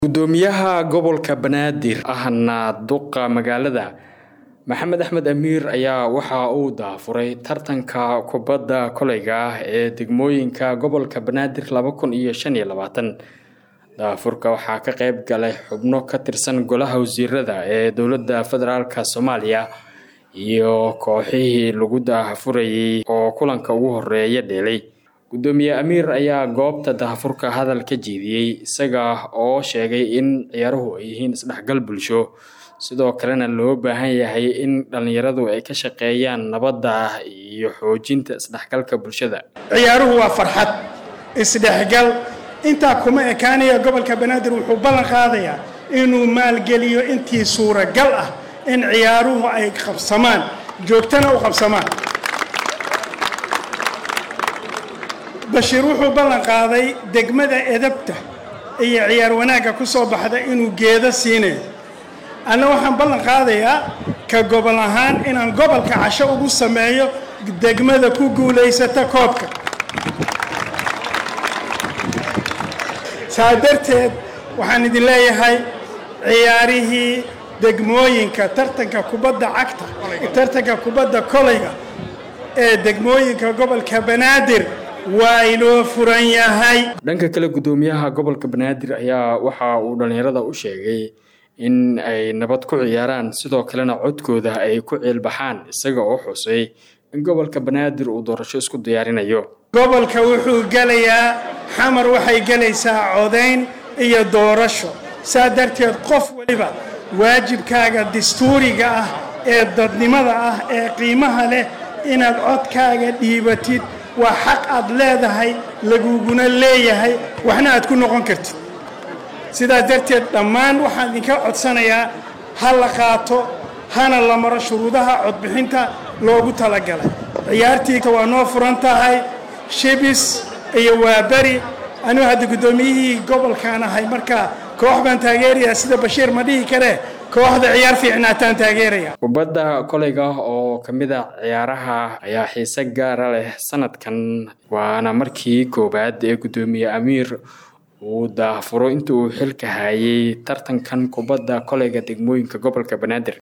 gudoomiyaha gobolka banaadir ahna duqa magaalada maxamed axmed amiir ayaa waxa uu daafuray tartanka kubadda koleyga ah ee degmooyinka gobolka banaadir laba kun iyo shan iyo labaatan daafurka waxaa ka qeyb galay xubno ka tirsan golaha wasiirada ee dowladda federaalk soomaaliya iyo kooxihii lagu daafurayay oo kulanka ugu horeeya dheelay gudoomiye amiir ayaa goobta daafurka hadal ka jeediyey isaga oo sheegay in ciyaaruhu ay yihiin isdhexgal bulsho sidoo kalena loo baahan yahay in dhallinyaradu ay ka shaqeeyaan nabadda iyo xoojinta isdhexgalka bulshada ciyaaruhu waa farxad isdhexgal intaa kuma ekaanaya gobolka banaadir wuxuu ballan qaadayaa inuu maalgeliyo intii suuragal ah in ciyaaruhu ay qabsamaan joogtana u qabsamaan bashiir wuxuu ballan qaaday degmada edabta iyo ciyaar wanaagga ku soo baxda inuu geedo siinayo anna waxaan ballan qaadayaa ka gobol ahaan inaan gobolka casho ugu sameeyo degmada ku guulaysata koobka saa darteed waxaan idin leeyahay ciyaarihii degmooyinka tartanka kubadda cagta tartanka kubadda koleyga ee degmooyinka gobolka banaadir waa inoo furan yahay dhanka kale gudoomiyaha gobolka banaadir ayaa waxa uu dhallinyarada u sheegay in ay nabad ku ciyaaraan sidoo kalena codkooda ay ku ciilbaxaan isaga oo xusay in gobolka banaadir uu doorasho isku diyaarinayo gobolka wuxuu gelayaa xamar waxay gelaysaa codayn iyo doorasho saa darteed qof waliba waajibkaaga dastuuriga ah ee dadnimada ah ee qiimaha leh inaad codkaaga dhiibatid waa xaq aad leedahay laguguna leeyahay waxna aad ku noqon kartid sidaas darteed dhammaan waxaan idinka codsanayaa ha la qaato hana la maro shuruudaha codbixinta loogu talagalay ciyaartii waa noo furan tahay shibis iyo waaberi anigu hadda guddoomiyihii gobolkaan ahay markaa koox baan taageerayaa sida bashiir ma dhihi kare kooxda ciyaar fiicnaataan taageeraya kubadda koleyga oo ka mid a ciyaaraha ayaa xiise gaara leh sanadkan waana markii koowaad ee guddoomiye amiir uu daafuro inta uu xilka hayay tartankan kubadda koleyga degmooyinka gobolka banaadir